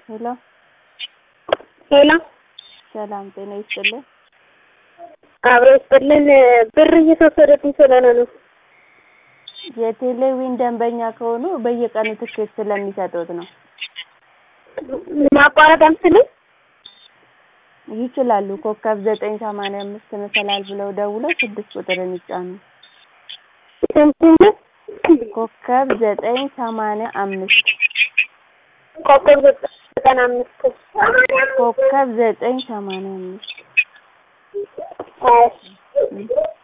ሄሎ ሄሎ ሰላም ጤና ይስጥልን። አብሮ ይስጥልን። ብር እየተወሰደብኝ ስለሆነ ነው። የቴሌዊን ደንበኛ ከሆኑ በየቀኑ ትኬት ስለሚሰጡት ነው። ማቋረጥ አልችልም። ይችላሉ። ኮከብ ዘጠኝ ሰማንያ አምስት መሰላል ብለው ደውለው ስድስት ቁጥርን ይጫኑ። ስንት ኮከብ ዘጠኝ ሰማንያ አምስት ኮከብ ዘጠና አምስት ኮከብ ዘጠኝ ሰማንያ አምስት እሺ